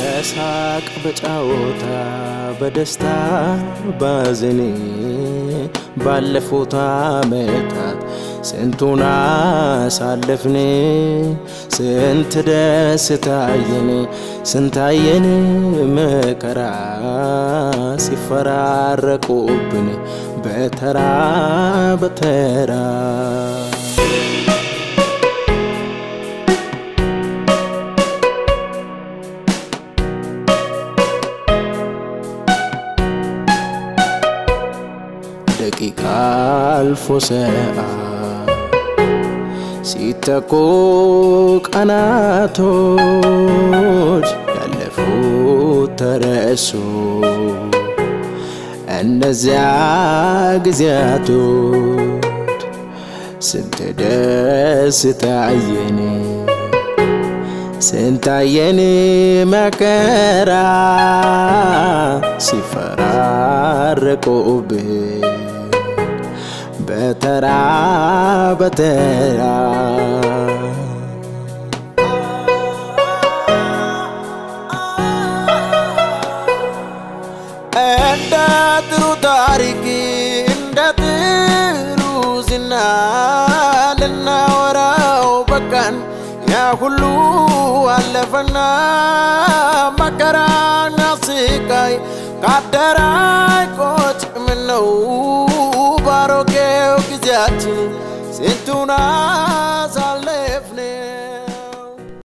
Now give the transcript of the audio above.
በሳቅ በጫወታ በደስታ ባዘኔ ባለፉት ዓመታት ስንቱን አሳለፍን፣ ስንት ደስታየን፣ ስንታየን መከራ ሲፈራረቁብን በተራ በተራ ደቂቃ አልፎ ሰዓት ሲተኩ ቀናቶች ያለፉት ተረሱ። እነዚያ ጊዜያቶች ስንት ደስታየን ስንታየን መከራ ሲፈራረቁብን በተራ በተራ እንደ ጥሩ ታሪክ እንደ ጥሩ ዝና ልናወራው በቃን። ያ ሁሉ አለፈና መከራና ስቃይ ካደራይ ቆጭ ምነው ባሮጌው ጊዜያችን ስንቱና